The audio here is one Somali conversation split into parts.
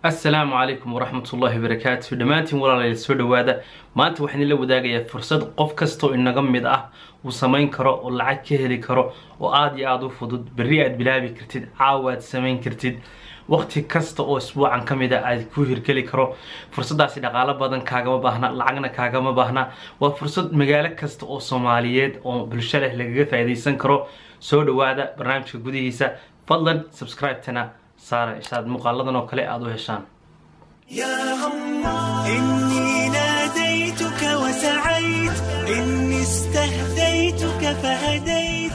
assalaamu calaykum waraxmatullaahi wabarakaatu dhammaantiin walaalayaal soo dhowaada maanta waxaan ila wadaagayaa fursad qof kastoo inaga mid ah uu samayn karo oo lacag ka heli karo oo aada iyo aada u fudud berri aad bilaabi kartid caawa aad samayn kartid waqti kasta oo isbuucan ka mid a aad ku hirgeli karo fursaddaasi dhaqaalo badan kaagama baahna lacagna kaagama baahna waa fursad magaalo kasta oo soomaaliyeed oo bulsho leh lagaga faa'iidaysan karo soo dhowaada barnaamijka gudihiisa fadlan subscribe-tana saara ishaad muuqaaladan oo kale aada u heshaan يا الله إني ناديتك وسعيت إني استهديتك فهديت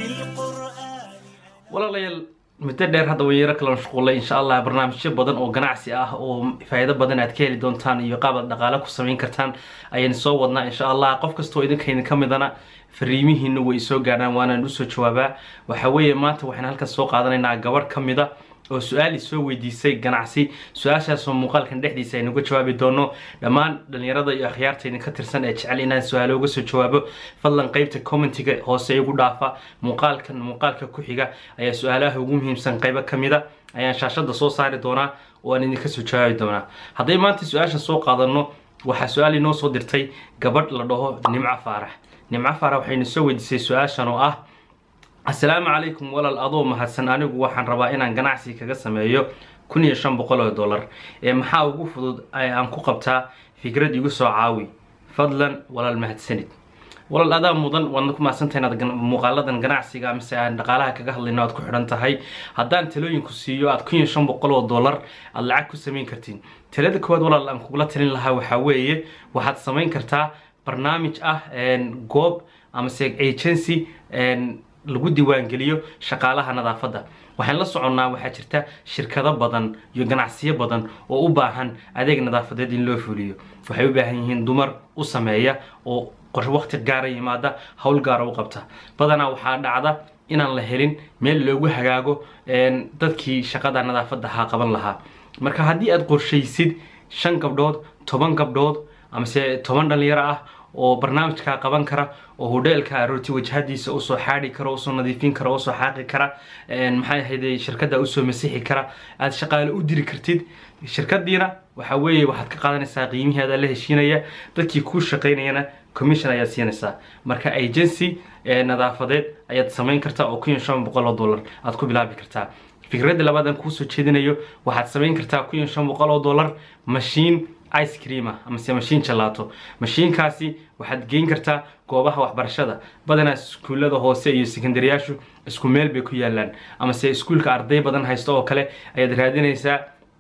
بالقرآن walaalayaal muddo dheer hadda waan yaro kala mashquulay insha allah barnaamijyo badan oo ganacsi ah oo faa'iido badan aad ka heli doontaan iyo qaab aad dhaqaale ku samayn kartaan ayaan soo wadnaa insha allah qof kastoo idinkaydin ka midana fariimihiina way soo gaadhaan waanaan usoo jawaabaa waxa weeye maanta waxaan halkan soo qaadanaynaa gabarh ka mida oo su-aal isoo weydiisay ganacsi su-aashaasoo muuqaalkan dhexdiisa aynuga jawaabi doono dhammaan dhalinyarada iyo akhyaarta idinka tirsan ee jecel inaan su-aalo uga soo jawaabo fadlan qeybta commentiga hoose igu dhaafa muuqaalkan muuqaalka ku xiga ayaa su-aalaha ugu muhiimsan qeybo ka mida ayaan shaashada soo saari doonaa oo aan idinka soo jawaabi doonaa hadday maanta su-aasha soo qaadano waxaa su-aal inoo soo dirtay gabadh la dhaho nimco faarax nimco faarax waxaynu soo weydiisay su-aashan oo ah assalaamu calaykum walaal adoo mahadsan anigu waxaan rabaa inaan ganacsi kaga sameeyo kun iyo shan boqol oo dollar ee maxaa ugu fudud ee aan ku qabtaa fikrad igu soo caawi fadlan walaal mahadsanid walaal adaa mudan waadna ku mahadsantahay inaad gan- muuqaaladan ganacsiga mise aan dhaqaalaha kaga hadlayno aad ku xidhan tahay haddaan talooyinku siiyo aad kun iyo shan boqol oo dollar aad lacag ku samayn kartiin talada koowaad walaal aan kugula talin lahaa waxaa weeye waxaad samayn kartaa barnaamij ah een, goob amase agency een, lagu diiwaangeliyo shaqaalaha nadaafadda waxaan la soconnaa waxaa jirta shirkado badan iyo ganacsiyo badan oo u baahan adeeg nadaafadeed in loo fuliyo waxay u baahan yihiin dumar u sameeya oo qor waqti gaara yimaada howl gaara u qabta badanaa waxaa dhacda inaan la helin meel loogu hagaago een, dadkii shaqada nadaafadda ha qaban lahaa marka haddii aad qorshaysid shan gabdhood toban gabdhood amase toban dhalinyaro ah oo barnaamijkaa qaban kara oo hodheelka aroorti wajahadiisa usoo xaadhi kara usoo nadiifin kara usoo xaaqi kara een, maxay ahayd shirkada usoo masixi kara aad shaqaale u diri kartid shirkadiina waxa weeye waxaad ka qaadanaysaa qiimihii adaa la heshiinaya dadkii kuu shaqaynayana commission ayaad siinaysaa marka agency ee nadaafadeed ayaad samayn kartaa oo kun iyo shan boqol oo dollar aad ku bilaabi kartaa fikradda labaad aan kuusoo jeedinayo waxaad samayn kartaa kun iyo shan boqol oo dollar mashiin ice cream ah amase mashiin jalaato mashiinkaasi waxaad geyn kartaa goobaha waxbarashada badanaa iskuullada hoose iyo sekondaryaashu isku meel bay ku yaalaan amase iskuulka arday badan haysto oo kale ayaad raadinaysaa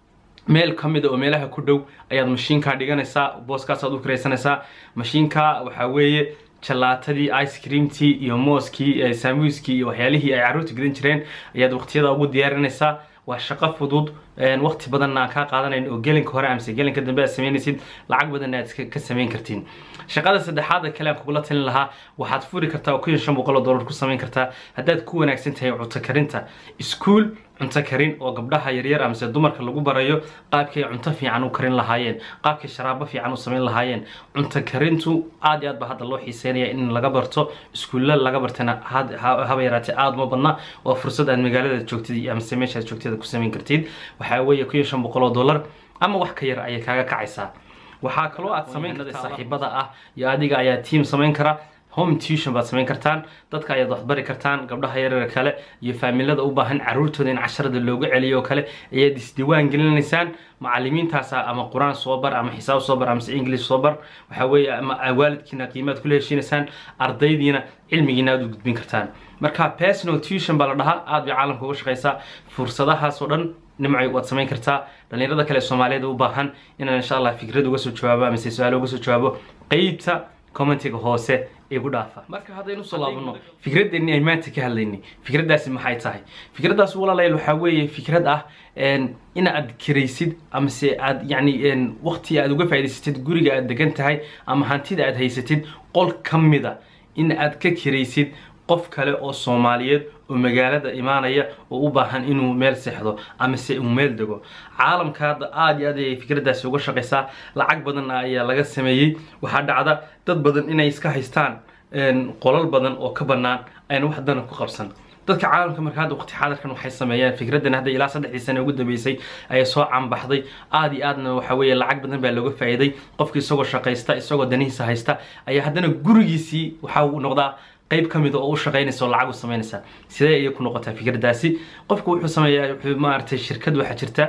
meel ka mid a oo meelaha ku dhow ayaad mashiinkaa dhiganaysaa booskaasaad u kiraysanaysaa mashiinka waxaa weeye jalaatadii ice creamtii iyo mooskii eh, saamuuskii iyo waxyaalihii ay carruurta gadan jireen ayaad waqtiyada ugu diyaarinaysaa waa shaqo fudud een, waqti badanna aan kaa qaadanayn oo gelinka hore amase gelinka dambe aad samaynaysid lacag badanna aad iska- ka samayn kartiin shaqada saddexaad ee kale aan kugula talin lahaa waxaad furi kartaa oo kun iyo shan boqol oo dollar ku samayn kartaa haddaad ku wanaagsan tahay cunto karinta iskuul cunto karin oo gabdhaha yaryar amase dumarka lagu barayo qaabkay cunto fiican u karin lahaayeen qaabkay sharaabo fiican u samayn lahaayeen cunto karintu aad iyo aad ba hadda loo xiiseynaya in laga barto iskuulla laga bartana had- ha- haba yaraatee aada uma badna waa fursad aad magaalada joogtid iyo amase meeshaad joogtida ku samayn kartid waxaa weeye kun iyo shan boqol oo dollar ama wax ka yar ayay kaaga kacaysaa waxaa kaloo aad samayn kartaa saaxiibada ah iyo adiga ayaa team samayn kara home tuition baad samayn kartaan dadka ayaad waxbari kartaan gabdhaha yaryar kale iyo faamilada u baahan caruurtooda in casharada loogu celiyo oo kale ayaad isdiiwaan gelinaysaan macalimiintaasa ama qur-aan soo bar ama xisaab soo bar amase english soo bar waxaa weeye ama waalidkiina qiimaad kula heshiinaysaan ardaydiina cilmigiina aad u gudbin kartaan marka personal tuition baa la dhahaa aad bay caalamka uga shaqaysaa fursadahaas oo dhan nimcay waad samayn kartaa dhalinyarada kale ee soomaaliyeed u baahan inaan insha allah fikrad uga soo jawaabo amase su-aalo uga soo jawaabo qeybta commentiga hoose igu dhaafa marka haddaynu soo laabano fikraddeeni ay maanta ka hadlaynay fikraddaasi maxay tahay fikraddaas walaalayaal waxaa weeye fikrad ah een, in aad kiraysid amase aad yacni een, waqti aad uga faa'idaysatid guriga aad degan tahay ama hantida aad haysatid qol ka mida in aad ka kiraysid qof kale oo soomaaliyeed oo magaalada imaanaya oo u baahan inuu meel seexdo amase uu meel dego caalamka hadda aada iyo aad ayay fikraddaasi uga shaqaysaa lacag badanna ayaa laga sameeyey waxaa dhacda dad badan inay iska haystaan een, qolal badan oo ka bannaan ayna wax dana ku qabsan dadka caalamka marka hadda waqti xaadirkan waxay sameeyeen fikraddan hadda ilaa saddexdii sane ugu dambeysay ayay soo canbaxday aad iyo aadna waxa weeye lacag badan baa looga faa'iiday qofki isagoo shaqaysta isagoo danihiisa haysta ayaa haddana gurigiisii waxa uu noqdaa qayb ka mid oo u shaqaynaysa oo lacag u samaynaysa sidee ayay ku noqotaa fikraddaasi qofku wuxuu sameeyaa wuxuu maaragtay shirkad waxaa jirta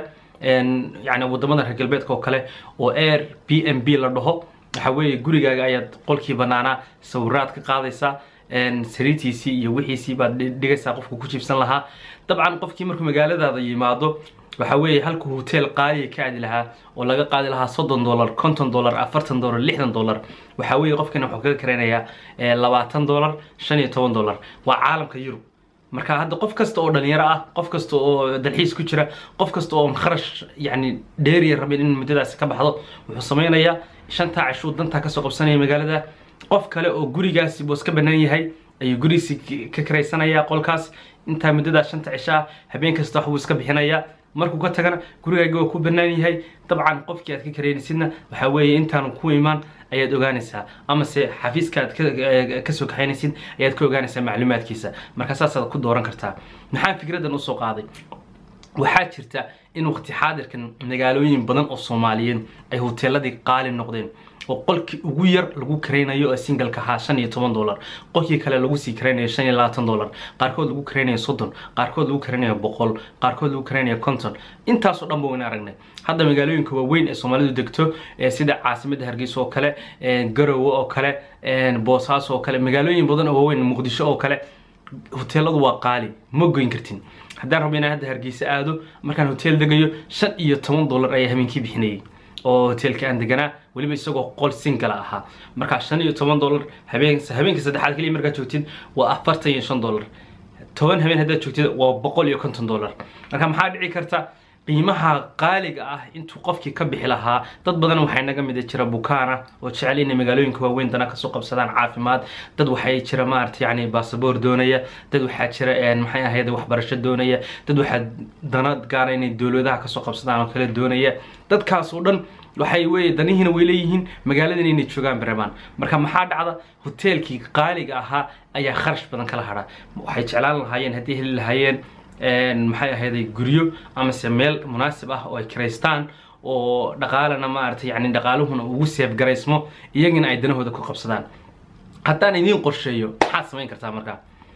yani wadamada reer galbeedka oo kale oo air b m b la dhaho waxa weeye gurigaaga ayaad qolkii banaanaa sawiraad ka qaadaysaa sariirtiisii iyo wixiisii baad dhigaysaa qofku ku jiibsan lahaa dabcan qofkii markuu magaaladaada yimaado waxa weeye halku hotel qaaliya ka aadi lahaa oo laga qaadi lahaa soddon dollar konton dollar afartan dollar lixdan dollar waxa weeye qofkani wuxuu kaga karaynayaa labaatan dollar shan iyo toban dollar waa caalamka yurub marka hadda qof kasta oo dhalinyaro ah qof kasta oo dalxiis ku jira qof kasta oo kharash yani dheeriya rabin in muddadaasi ka baxdo wuxuu sameynayaa shantaa cishuu dantaa kasoo qabsanaya magaalada qof kale oo gurigaasi buu iska banaan yahay ayuu gurigiisi ka karaysanaya qolkaas intaa muddadaas shanta cisho ah habeen kasta wax buu iska bixinayaa markuu ka tagana gurigaagi waa ku banaan yahay dabcan qofkii aad ka karaynaysidna waxaa weeye intaanu ku imaan ayaad ogaanaysaa amase xafiiska aad kasoo kaxaynaysid ayaad ka ogaanaysaa macluumaadkiisa marka saasaad ku dooran kartaa maxaa fikraddan usoo qaaday waxaa jirta in waqti xaadirkan magaalooyin badan oo soomaaliyeed ay hoteeladii qaali noqdeen oo qolkii ugu yar lagu karaynayo oo singalka ahaa shan iyo toban dollar qolkii kale lagu sii karaynayo shan iyo labaatan dollar qaarkood lagu karaynayo soddon qaarkood lagu karaynayo boqol qaarkood lagu karaynayo konton intaasoo dhan ba wayna aragnay hadda magaalooyinka waaweyn ee soomaalidu degto sida caasimadda hargeysa oo kale garowe oo kale boosaaso oo kale magaalooyin badan oo waaweyn muqdisho oo kale hoteeladu waa qaali ma goyn kartin haddaan rabo inaan hadda hargeysa aado markaan hotel degayo shan iyo toban dollar ayaa habeenkii bixinayay oo hoteelka aan deganaa weliba isagoo qol singala ahaa markaa shan iyo toban dollar habeen habeenka saddexaad keliya markaad joogtid waa afartan iyo shan dollar toban habeen haddaad joogtid waa boqol iyo konton dollar marka maxaa dhici karta qiimaha qaaliga ah intuu qofkii ka bixi lahaa dad badan waxay naga mid jira bukaana oo jecel inay magaalooyinka waaweyn dana kasoo qabsadaan caafimaad dad waxay jira maarata yani basaboor doonaya dad waxaa jira maxay ahayd waxbarasho doonaya dad waxaa dana gaara inay dowladaha kasoo qabsadaan oo kale doonaya dadkaas oo dhan waxay weye danihiina way leeyihiin magaaladan inay joogaan baremaan marka maxaa dhacda hoteelkii qaaliga ahaa ayaa kharash badan kala hadha waxay jeclaan lahaayeen haddii heli lahaayeen maxay ahayday guryo amase meel munaasib ah oo ay kiraystaan oo dhaqaalana maaragtay yani dhaqaaluhuna ugu seef garaysmo iyagina ay danahooda ku qabsadaan haddaan idiin qorsheeyo maxaad samayn kartaa markaa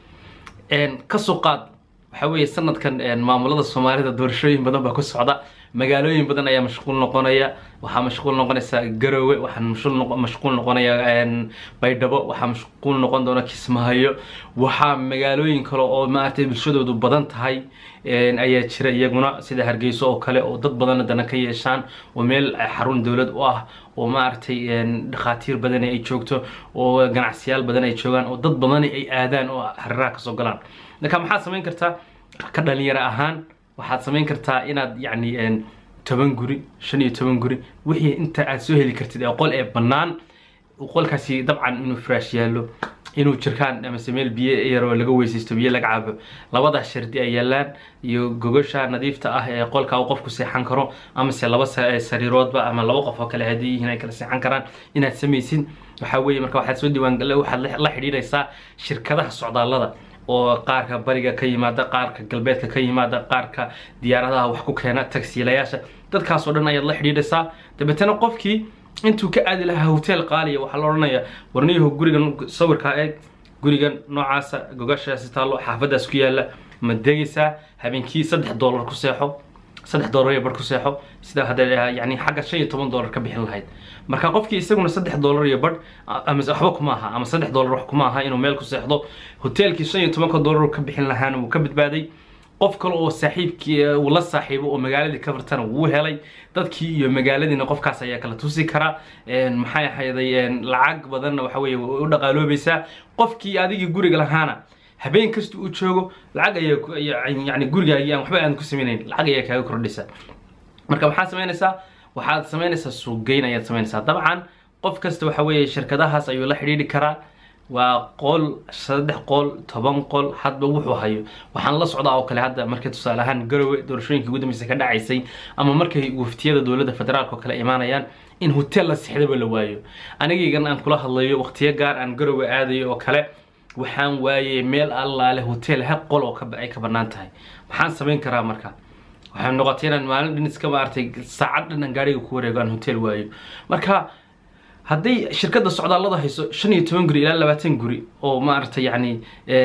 kasoo qaad waxaa weeye sanadkan maamulada soomaalida doorashooyin badan baa ku socda magaalooyin badan ayaa mashquul noqonaya waxaa mashquul noqonaysa garowe waxaa mashquul noqonaya baydhabo waxaa mashquul noqon doona kismaayo waxaa magaalooyin kale oo maaragtay bulshadoodu badan tahay ayaa jira iyaguna sida hargeyso oo kale oo dad badanna dana ka yeeshaan oo meel xarun dowlad u ah oo maaragtay dhakhaatiir badan ay joogto oo ganacsiyaal badan ay joogaan oo dad badan ay aadaan oo hariraha kasoo galaan marka maxaad samayn kartaa ka dhalinyaro ahaan waxaad samayn kartaa inaad yacni toban guri shan iyo toban guri wixii inta aad soo heli kartid ee qol ee bannaan qolkaasi dabcan inuu firaash yaallo inuu jirkaan amase meel biyo yaroo laga weysaysto biyo laga cabo labadaas shardi ay yaalaan iyo gogosha nadiifta ah ee qolka uu qofku seexan karo amase laba sariiroodba ama laba qof oo kale haddii yihiin ay kala seexan karaan inaad samaysid waxaa weeye marka waxaad soo diiwaan waxaad la xidhiidhaysaa shirkadaha socdaallada oo qaarka bariga ka yimaada qaarka galbeedka ka yimaada qaarka diyaaradaha wax ku keena tagsiilayaasha dadkaas oo dhan ayaad la xidhiidhaysaa dabeetana qofkii intuu ka aadi lahaa hotel qaaliya waxaa la odhanayaa warniyahu gurigan sawirkaa eeg gurigan noocaasa gogashaasi taallo xaafadaas ku yaala ma degaysaa habeenkii saddex dollar ku seexo saddex dollar iyo bar ku seexo sida hadda yani xagga shan iyo toban dollar ka bixin lahayd marka qofkii isaguna saddex dollar iyo bar ama waxba kuma aha ama saddex dollar wax kuma aha inuu meel ku seexdo hoteelkii shan iyo tobanka dollar ka bixin lahaana wuu ka badbaaday qof kale oo saaxiibkii uu la saaxiibo oo magaaladii ka fartana wuu helay dadkii iyo magaaladiina qofkaas ayaa kala tusi kara maxay ahayday lacag badanna waxa weeye u dhaqaaloobaysaa qofkii adigii guriga lahaana habeen kasta uu joogo lacag ayaa yani gurigaagii aan waxba aan ku samaynayn lacag ayaa kaaga kordhaysa marka maxaad samaynaysaa waxaad samaynaysaa suuqgeyn ayaad samaynaysaa dabcan qof kasta waxa weeye shirkadahaas ayuu la xidhiidhi karaa waa qol saddex qol toban qol hadba wuxuu hayo waxaan la socdaa oo kale hadda markay tusaale ahaan garowe doorashooyinkii ugu dambeysay ka dhacaysay ama markay waftiyada dowladda federaalk oo kale imaanayaan in hotel la sixdaba la waayo anigaygan aan kula hadlayo waqtiyo gaar aan garowe aadayo oo kale waxaan waayey meel allaale hotel hal qol oo ka ay ka bannaan tahay maxaan samayn karaa marka waxay noqotay inaan maalin dhan iska maaragtay saacad dhan aan gaariga ku wareego aan hotel waayo marka hadday shirkadda socdaallada hayso shan iyo toban guri ilaa labaatan guri oo maaragtay yacni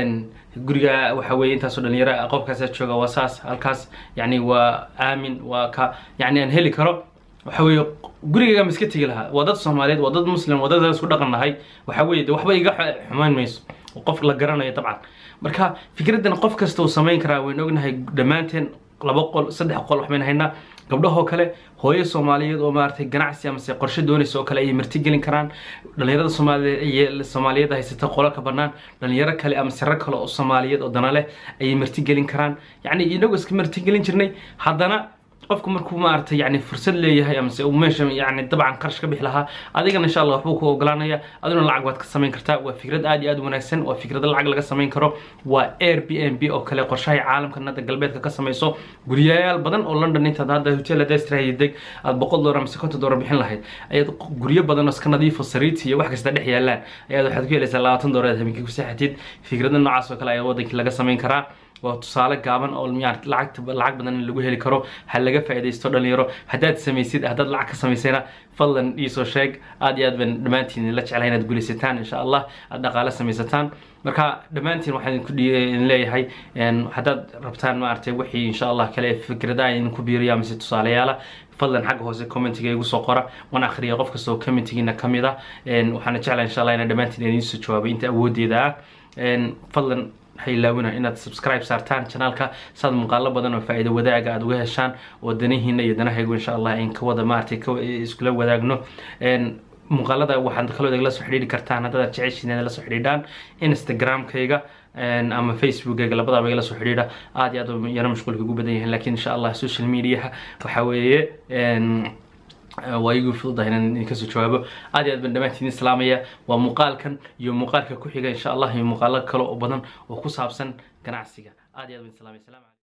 guriga waxa weeye intaasoo dhalinyaro qofkaasaa jooga waa saas halkaas yacni waa aamin waa ka yacni aan heli karo waxa weeye gurigayga ma iska tegi lahaa waa dad soomaaliyeed waa dad muslim waa dad isku dhaqan nahay waxa weeye de waxba iga xumayn mayso qof la garanayo dabcan marka fikraddan qof kasta uu samayn karaa waynu ognahay dhammaanteen laba qol saddex qol waxbaynu haynaa gabdhahoo kale hooyo soomaaliyeed oo maaragtay ganacsi amase qorshe doonaysa oo kale ayay martigelin karaan dhalinyarada soomaaliyeed soomaaliyeed haysata qolo ka bannaan dhalinyaro kale ama siro kale oo soomaaliyeed oo dana leh ayay martigelin karaan yacni inagoo iska martigelin jirnay haddana qofku markuu maaragtay yani fursad leeyahay amase uu meesha yani dabcan qarash ka bixi lahaa adigana insha allah waxbuu ku ogolaanaya aduna lacag baad ka samayn kartaa waa fikrad aad iyo aad u wanaagsan waa fikrado lacag laga samayn karo waa air b n b oo kale qorshahay caalamka nada galbeedka ka samayso guryayaal badan oo london intaad hadda hotel adestrahay deg aad boqol doolar amase konton doolar bixin lahayd ayaad guryo badan oo iska nadiifo sariiti iyo wax kasta dhex yaalaan ayaad waxaad ku helaysaa labaatan doolar aad habeenkii ku seexatid fikrada noocaas oo kale ayaa wadankii laga samayn karaa waa tusaale gaaban oo lacagta lacag badan in lagu heli karo ha laga faaidaysto dhalinyaro haddaad samaysid haddaad lacag ka samaysayna fadlan iisoo sheeg aad iyo aad baan dhammaantiin la jeclahay inaad guulaysataan insha allah aad dhaqaale samaysataan marka dhammaantiin waxaan idinku leeyahay haddaad rabtaan maaragtay wixii insha allah kale fikradaha idinku biiriya mise tusaalayaala fadlan xagga hoose commentiga igu soo qora waan akhriya qof kastoo commentigiina ka mid ah waxaana jeclahay insha allah inaan dhammaantiin idiin soo jawaabay inta awoodeeda ah fadlan haylaawina inaad subscribe saartaan channelka saad muuqaalo badan oo faa'iido wadaaga aad uga heshaan oo danihiina iyo danahaygu insha allah in ka wada maaragtay iskula wadaagno muuqaalada waxaad kaloo igala soo xidhiiri kartaan haddaad jeceshiin inaad la soo xidhiidhaan instagramkayga ama facebookayga labadaba igala soo xidhiidha aad iyo aad yana mashquulka ugu badan yahay lakiin insha allah social mediaha waxa weeye waa igu fududahay inaan idinka soo jawaabo aad iyo aad baan dhammaantiin islaamaya waa muuqaalkan iyo muuqaalka ku xiga insha allah iyo muuqaalo kale oo badan oo ku saabsan ganacsiga aad iyo aad baan islaamaya salaam